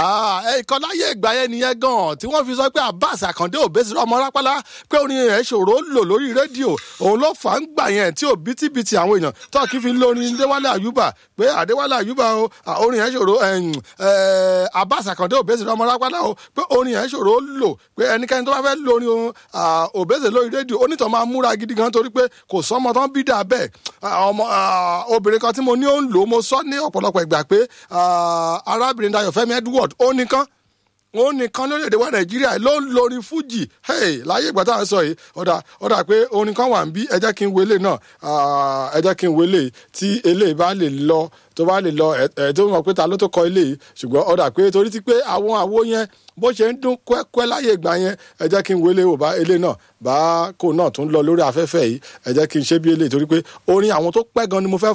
ẹ̀kọ́ láyé ìgbà yẹn nìyẹn gan tí wọ́n fi sọ pé Abbas Akande Obesere ọmọ rápálá pé orin rẹ̀ ṣòro lò lórí rédíò òun ló fà ń gbà yẹn tí ò bítíbitì àwọn èèyàn tó kì í fi lórin Adéwálé Àyùbá pé Adéwálé Àyùbá o orin yẹn ṣòro Abbas Akande Obesere ọmọ rápálá o pé orin yẹn ṣòro lò pé ẹnikẹ́ni tó bá fẹ́ lórin Obesere lórí rédíò onítọ̀ máa múra gidi gan torí pé kò sọmọ tán bí dà bẹ́ẹ̀ ọmọ obìnrin kan tí mo ní ó ń lò mo sọ ní ọ̀pọ̀lọpọ̀ ìgbà pé arábìnrin Dayọ̀ Fẹ́mi Edward ó nìkan ó nìkan lórílẹ̀‐èdè wa Nàìjíríà ló ń lorin fújì láyé ìgbà tá à ń sọ yìí ọ̀dà ọ̀dà pé orin kan wà ń bí ẹ jẹ́ kí n wele náà ẹ jẹ́ kí n wele tí eléyìí bá lè lọ tó bá lè lọ ẹ tó mọ̀ pé ta ló tó kọ eléyìí ṣùgbọ́n ọ̀dà pé torí ti pé àwọn àwo yẹn bó ṣe ń dún kwẹ́kwẹ́ láyé ìgbà yẹn ẹ jẹ́ kí n wele wò bá eléyìí náà bá kó náà tún lọ lórí afẹ́fẹ́ yìí ẹ jẹ́ kí n ṣe bí eléyìí torí pé orin àwọn tó pẹ́ gan ni mo fẹ́